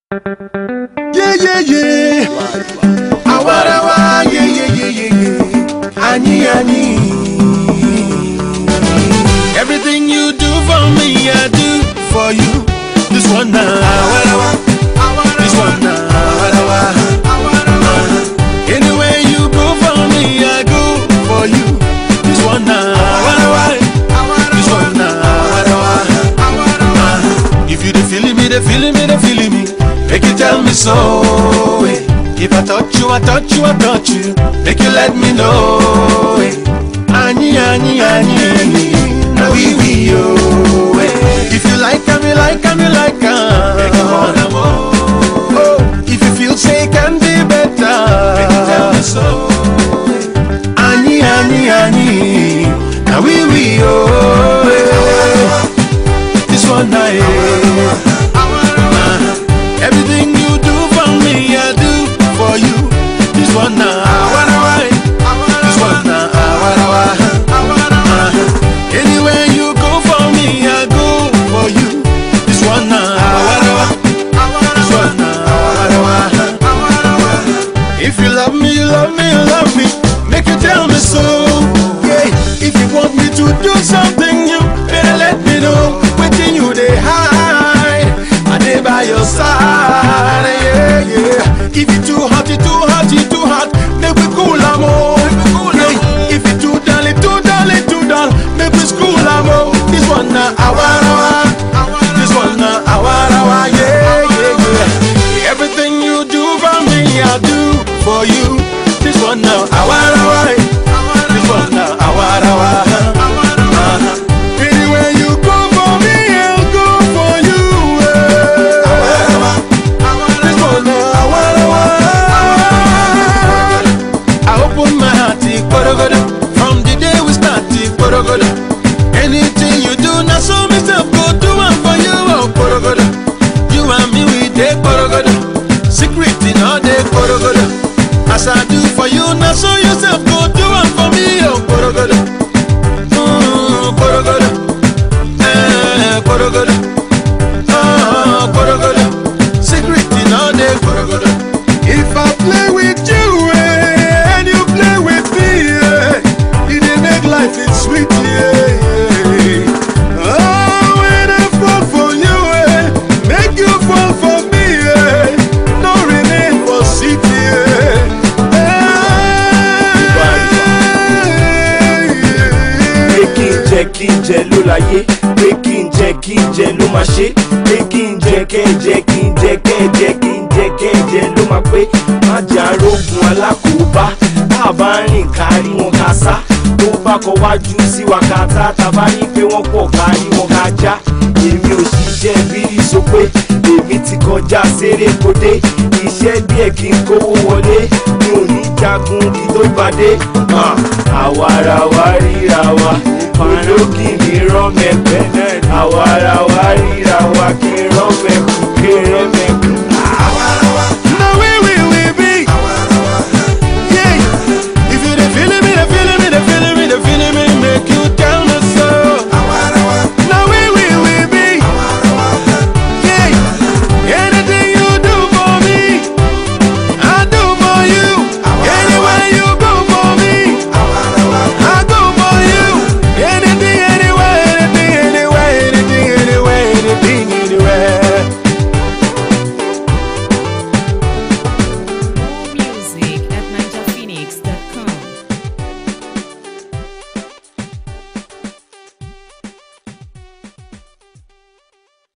Yeah, yeah, yeah. Awarawa, yeah, yeah, yeah, yeah, yeah. Ani, ani. Everything you do for me, I do for you. This one now. Awarawa. This one now. Awarawa. Anywhere you go for me, I go for you. This one now. Awarawa. This one now. Awarawa. If you dey feeling me, dey feeling me, dey feeling me, make you tell me so. eh. If I touch you, I touch you, I touch you, make you let me know. eh. Ani, ani, ani, na we we yo. eh. If you like, am you like, am you like, am make you wanna more. Oh, if you feel say it can be better, make you tell me so. Ani, ani, ani, na we we yo. eh. This one night. Everything you do for me, I do for you. This one now, This one now, Anywhere you go for me, I go for you. This one now, This one now, If you love me, you love me, you love me. Make you tell me so. Yeah. If you want me to do something new, better let me know. Waiting you they hide. I dey by your side. Yeah, yeah. If you too hot, you too hot, you too hot. Make we cool am oh. Yeah. If you too dull, it too dull, it too dull. Make we school am oh. This one na awarawa. This one na awarawa. Yeah, yeah, yeah. Everything you do for me, I do for you. This one now awarawa. This one now awarawa. Uh-huh. Anywhere you go for me, I'll go for you. eh. This one now awarawa. I open my heart, eh, korogodo. From the day we start, eh, korogodo. Anything you do, now so myself go do one for you, oh korogodo. You and me, we dey korogodo. Secret in all day korogodo. As I do for you, now so yourself go do one for me, oh korogodo. Mm, korogodo. Eh, korogodo. Ah, korogodo. Secret in all day korogodo. If I play with you eh, and you play with me, eh, it dey make life it sweet, yeah. yeah. Oh, when I fall for you, eh, make you fall for me, eh, no remain for city, pé kí n jẹ kí n jẹ ló láyé pé kí n jẹ kí n jẹ ló máa ṣe pé kí n jẹ kẹ́ ẹ jẹ kí n jẹ kẹ́ ẹ jẹ kí n jẹ kẹ́ ẹ jẹ ló máa pé má jà rógun alákòóbá tá a bá rìn kárí wọn ká sá tó bá kọ wájú sí wa ká tá tá a bá ní pé wọ́n pọ̀ kárí wọn ká já èmi ò ṣiṣẹ́ bírí so pé èmi ti kọjá sérékodé iṣẹ́ díẹ̀ kí n kówó wọlé mi ò ní jagun kí tó gbadé àwa ara wa ríra wa olókì mi rán mẹ́pẹ́ àwa ara wa ríra wa kí n rán mẹ́kù kí n rán mẹ́kù.